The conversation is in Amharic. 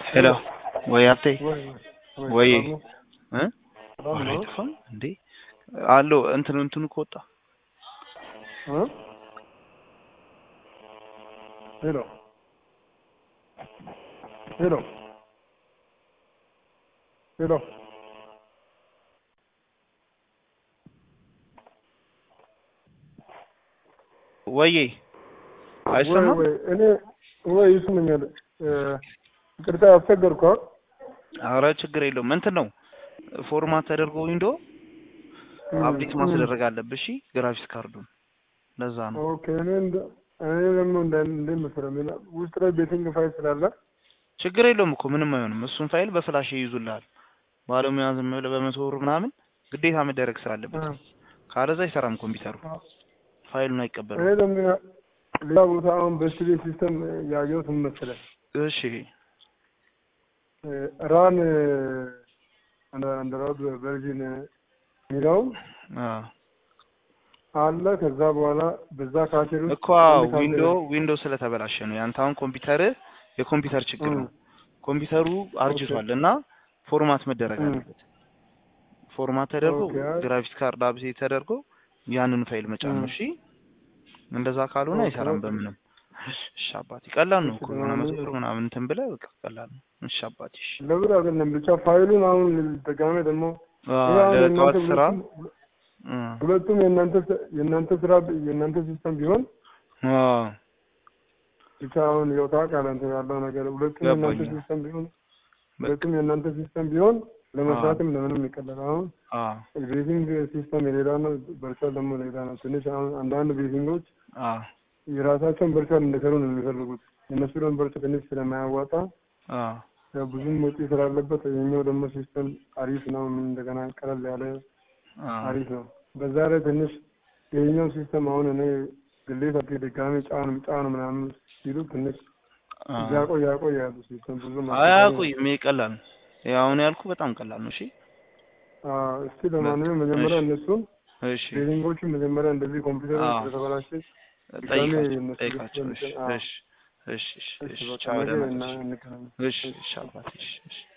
ሄሎ ወይ አብቴ ወይ ወይ ሰላም ነው? እ ሰላም ኧረ ነው? አይጠፋም እንዴ አለው እንትኑ እንትኑ ከወጣ እ? ሄሎ ሄሎ ሄሎ ወዬ ወይ አይሰማም ወይ እኔ ወይ ይስሙኛል። እ፣ ይቅርታ አስቸገርኩ። አ? ኧረ ችግር የለውም እንትን ነው ፎርማት ተደርጎ ዊንዶ እም፣ አፕዴት እም። ማስደረግ አለብሽ እሺ ግራፊክስ ካርዱን ለዛ ነው ኦኬ እኔ እንደ እኔ ደግሞ እንደ እንደ መሰለኝ ሌላ ውስጥ ላይ ቤቲንግ ፋይል ስላለ ችግር የለውም እኮ ምንም አይሆንም እሱን ፋይል በፍላሽ ይይዙልሃል ባለሙያ ዝም ብለህ በመቶ ብር ምናምን ግዴታ መደረግ ስላለበት እ፣ ካለዛ አይሰራም ኮምፒውተሩ ፋይሉን እኔ አይቀበልም ደግሞ ያ- ሌላ ቦታ አሁን በስቲዲ ሲስተም ያየሁት ምን መሰለህ እሺ እ፣ ራን አንድሮይድ ቨርዥን የሚለው አ አለ። ከዛ በኋላ በዛ ካቴር ውስጥ እኮ አንድ ካቴር- ዊንዶ ዊንዶ ስለተበላሸ ነው ያንተ አሁን ኮምፒውተር የኮምፒውተር ችግር ነው እም፣ ኮምፒውተሩ አርጅቷል እና ፎርማት መደረግ እም። አለበት ፎርማት ተደርጎ ኦኬ። ግራፊክስ ካርድ አብሴት ተደርጎ ያንን ፋይል መጫን ነው እም። እሺ እንደዛ ካልሆነ ኦኬ፣ አይሰራም ኦኬ። በምንም እሺ አባቴ ቀላል ነው እሺ፣ እኮ የሆነ መቶ ለማንኛውም- ብር ምናምን እንትን ብለህ በቃ ቀላል ነው እሺ አባቴ እሺ ለብር አይደለም ብቻ ፋይሉን አሁን ደጋሜ ደግሞ አ ይሄ አሁን ለጠዋት የእናንተ ስራ ሁለቱም- እ ሁለቱም የእናንተ ስ- የእናንተ ስራ የእናንተ ሲስተም ቢሆን አ ብቻ አሁን ያው ታውቃለህ እንትን ያለው ነገር ሁለቱም የእናንተ ገባኝ። ሲስተም ቢሆን በቃ ሁለቱም የእናንተ ሲስተም ቢሆን ለመስራትም ለምንም ይቀላል። አሁን አ ቤቲንግ ሲስተም የሌላ ነው፣ ቨርቹዋል ደግሞ ሌላ ነው። ትንሽ አሁን አንዳንድ ቤቲንጎች አ የራሳቸውን ቨርቹዋል እንዲሰሩ ነው የሚፈልጉት። የእነሱ ደግሞ ቨርቹዋል ትንሽ ስለማያዋጣ አ ያው ብዙም ወጪ ስላለበት የኛው ደግሞ ሲስተም አሪፍ ነው። ምን እንደገና ቀለል ያለ አ አሪፍ ነው። በዛ ላይ ትንሽ የኛው ሲስተም አሁን እኔ ግሌት አፕ ድጋሚ ጫን ጫን ምናምን ሲሉ ትንሽ አ ያቆይ ያቆይ ያሉ ሲስተም ብዙ አያቆይም ይሄ ቀላል ነው ይሄ አሁን ያልኩ በጣም ቀላል ነው እሺ እስቲ ለማንኛውም መጀመሪያ እሺ። እነሱን እሺ ቤቲንጎቹ መጀመሪያ እንደዚህ ኮምፒውተር አዎ። ስለተበላሸ ጠይቃቸው እነሱ ጠይቃቸው እሺ ሲስተም- አዎ። እሺ እሺ እሺ እሺ እሺ በቃ ቻው ነገ ደህና እና ነሽ እንገናኝ። እሺ እሺ አባቴ እሺ እሺ